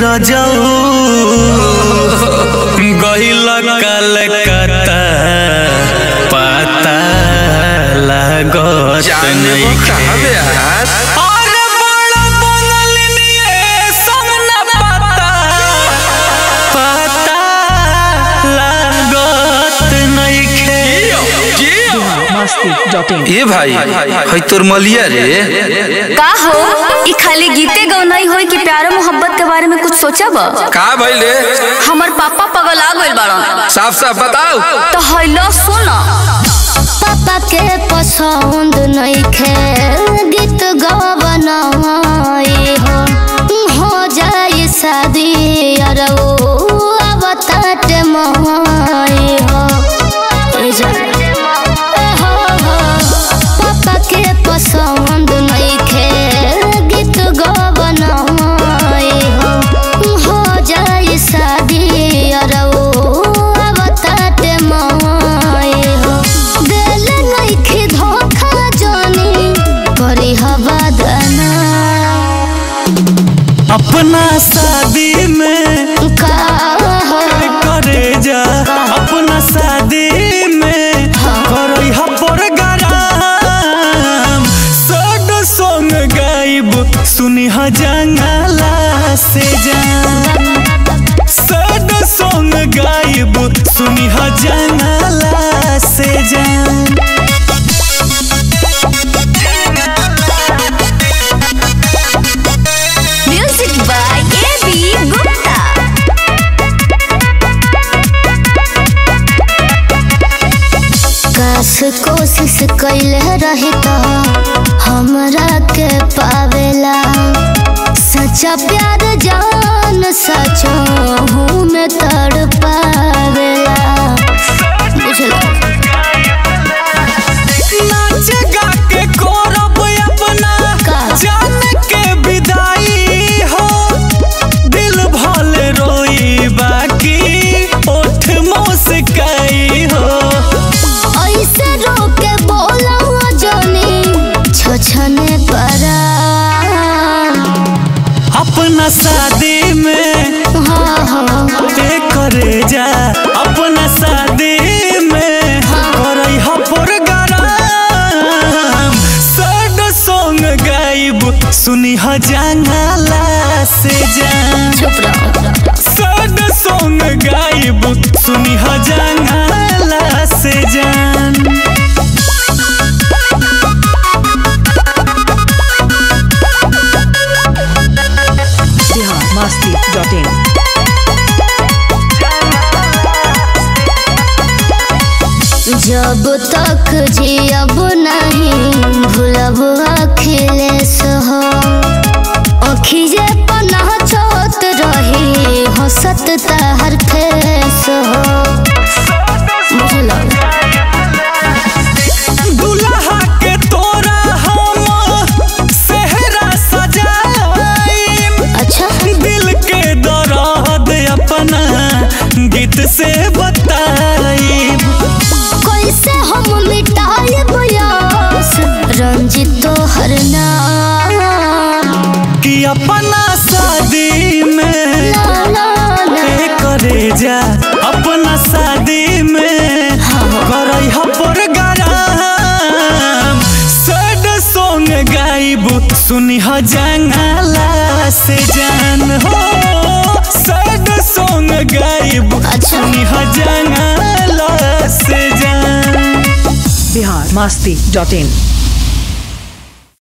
रजऊ गहिल कलकत्ता पता लागत जाने वो कहाँ नइखे बे यार अरे बड़ा बनल निये समना पता पता लागत नइखे masti.in ए भाई है तोर मलिया रे का हो ई खाली गीते गौनाई होई कि प्यार मोहब्बत के बारे में कुछ सोचब का भइले हमर पापा पगला गइल बाड़न साफ साफ बताओ तो हैलो सुन पापा के पसंद नइखे गीत गवनाई हो हो जाए शादी अरे ओ अब तट माई हो ए जा- ए हो हो पापा के पसंद नइखे गीत गवनाई हो हो जाए शादी अरे ओ अब तट माई हो दिल नइखे धोखा जानी करी हवा दना अपना शादी में का करे जा अपना शादी में करई ह प्रोग्राम सड सॉन्ग गाइब सुनी ह जंगला से जान सड सॉन्ग गाइब सुनी ह जंगला से जान music by A B Gupta काश कोशिश कैले रही तो हमरा के पावेला सच्चा प्यार जान सचो हूँ मैं तड़ पावेला बुझला नाच गा के करब अपना का? जान के विदाई हो दिल भले रोई बाकी ओठ मुस्काई हो ऐसे रोके बोला जानी छछने परा अपना शादी में हाँ हाँ ते करे जा अपना शादी में करई ह प्रोग्राम सड सॉन्ग गाइब सुनी ह जंगला से जान चुप रहो सड सॉन्ग गाइब सुनी ह जंगला से जान Bihar masti.in जब तक जियब नहीं भूलब अखिलेश हो अखिजे पनाह छोत रही हंसत तहर फेस हो बुझल दुल्हा के तोरा हम सेहरा सजाइम अच्छा दिल के दर्द अपना गीत से बताइब कैसे हम मिटाए बयास रंजित हर नाम कि अपना शादी में ला ला ला ए करे जा अपना शादी में करई ह प्रोग्राम सड सॉन्ग गाइब सुनी ह जंगला से जान हो सड सॉन्ग गाइब अच्छा। सुनी ह जंगला से जान Bihar masti.in